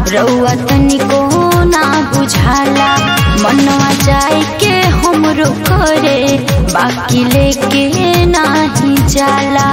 रउआ तनिको ना बुझाला मनवा जाए के हमरो करे बाकी लेके नाही जाला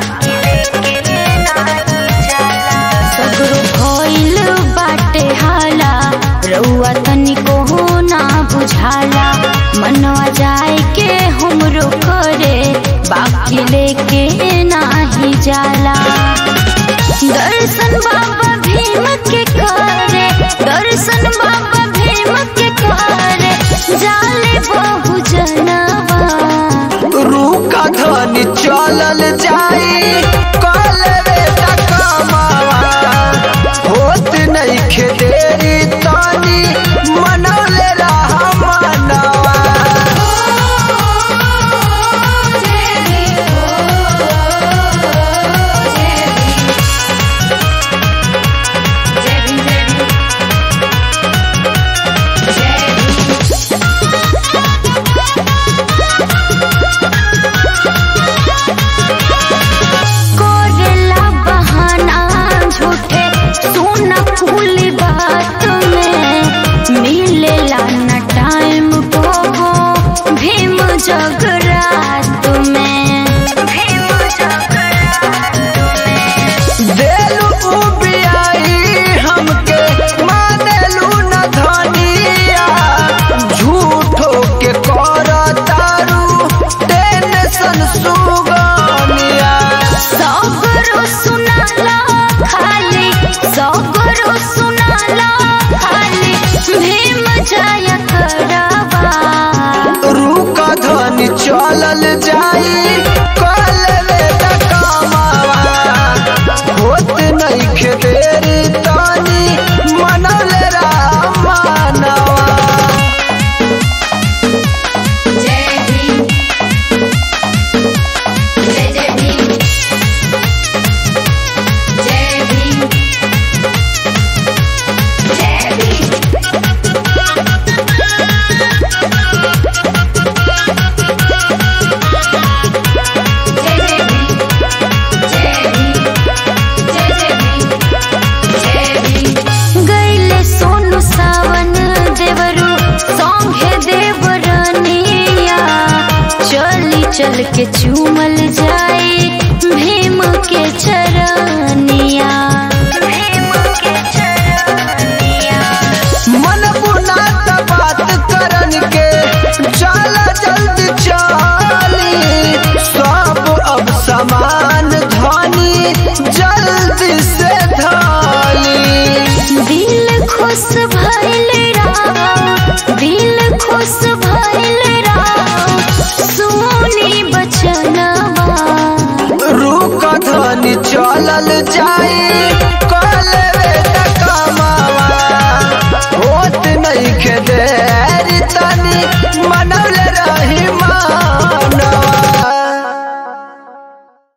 सगरो भइल बाटे हाला रउआ तनिको ना बुझाला मनवा जाए के हमरो करे बाकी लेके नाही जाला दर्शन बाबा भीम के करे दर्शन बाबा भीम के करे जाले बहु जनवा रूका धनी चलल जाई कल रे तकमावा होत नइखे देरी तनी मनौले रहा मनवा करेला बहाना झूठे सोना फूली बात में मिलेला न टाइम को भीम जगरात में भीम जगरात में देलू उबियाई हमके मानेलू न धनिया झूठो के कर तारू टेंशन सुगनिया सगरो सुनाला खाली सगरो सुनाला खाली भीम जाया करवा रूका धनी चलल जाई कल रे तकमावा होत नइखे देरी तनी मनौले रहा मनवा जय भीम जय जय भीम जय भीम जय भीम जय जय भीम जय भीम जय जय भीम जय भीम गईले सोनू सावन देवरू सौंगे देवरनिया चली चल के चूमल जाए भीम के चरनिया भीम के चरनिया मन बुना त बात करन के चल जल्दी चली सब अब समान धनी जल्दी से धाली दिल खुश भइल राव दिल खुश भइल राव सोनी बचनवा रूका धनी चलल जाई